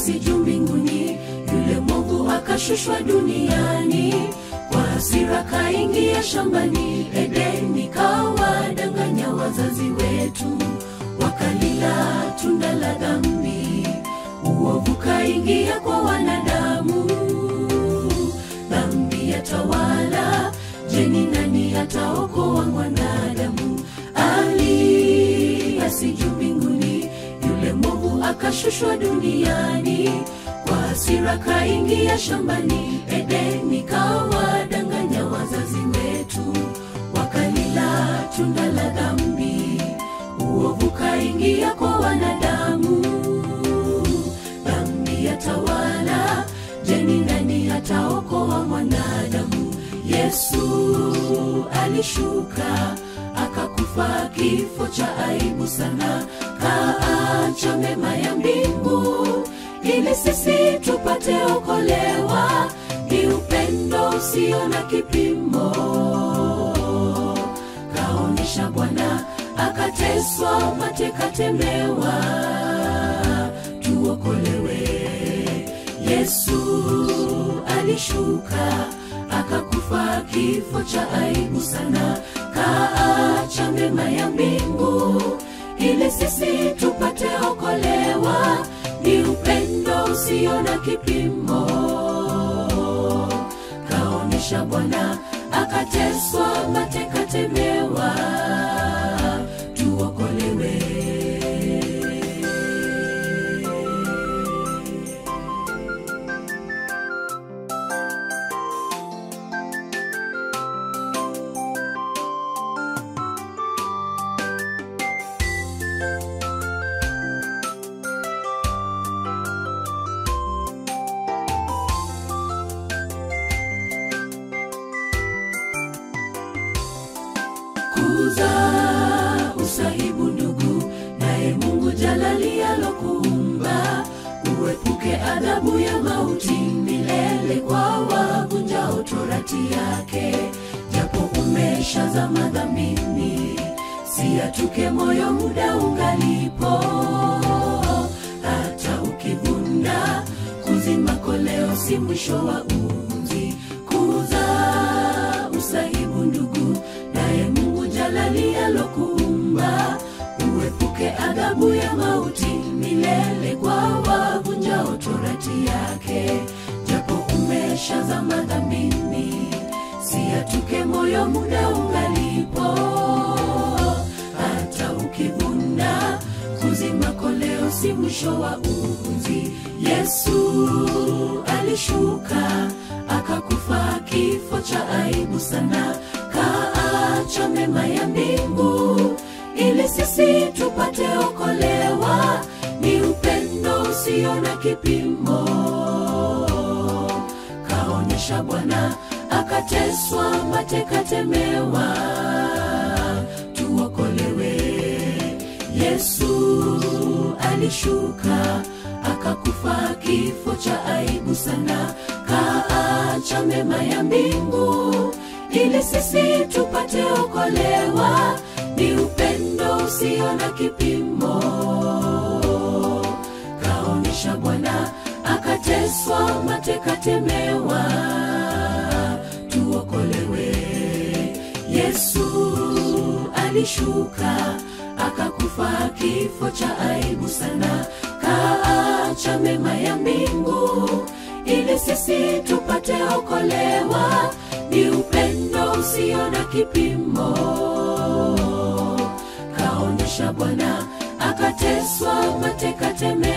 juu mbinguni yule mwovu akashushwa duniani kwa hasira kaingia shambani edeni kawadanganya wazazi wetu wakalila tunda la dhambi uovu kaingia kwa wanadamu dhambi yatawala jeni nani ataokoa mwanadamu ali asiju mbinguni yule mwovu akashushwa duniani kwa hasira kaingia shambani edeni kawadanganya wazazi wetu wakalila tunda la dhambi uovu kaingia kwa wanadamu dhambi yatawala jeni nani ataokoa mwanadamu yesu alishuka akakufa kifo cha aibu sana kaacha mema ya mbingu ili sisi tupate okolewa ni upendo usio na kipimo kaonyesha bwana akateswa matekatemewa tuokolewe yesu alishuka akakufa kifo cha aibu sana kaacha mema ya mbingu ili sisi tupate okolewa ni upendo usio na kipimo kaonyesha bwana akateswa matekatemewa tuokolewe kuza usahibu ndugu naye mungu jalali alokuumba uepuke adhabu ya mauti milele kwa wavunjao torati yake japo umeshazama dhambini siatuke moyo muda ungalipo hata ukivunda kuzima koleo si mwisho wa uzi kuza usahibu ndugu naye mungu jalali alokuumba uepuke adhabu ya mauti milele kwa wavunjao torati yake japo umeshazama dhambini siatuke moyo muda ungalipo hata ukivunda kuzima koleo si mwisho wa uzi yesu alishuka akakufa kifo cha aibu sana kaacha mema ya mbingu ili sisi tupate okolewa ni upendo usio na kipimo kaonyesha bwana akateswa matekatemewa tuokolewe yesu alishuka akakufa kifo cha aibu sana kaacha mema ya mbingu ili sisi tupate okolewa ni upendo usio na kipimo kaonyesha bwana akateswa matekatemewa tuokolewe yesu alishuka akakufa kifo cha aibu sana kaacha mema ya mbingu ili sisi tupate okolewa ni upendo usio na kipimo kaonyesha bwana akateswa matekatemewa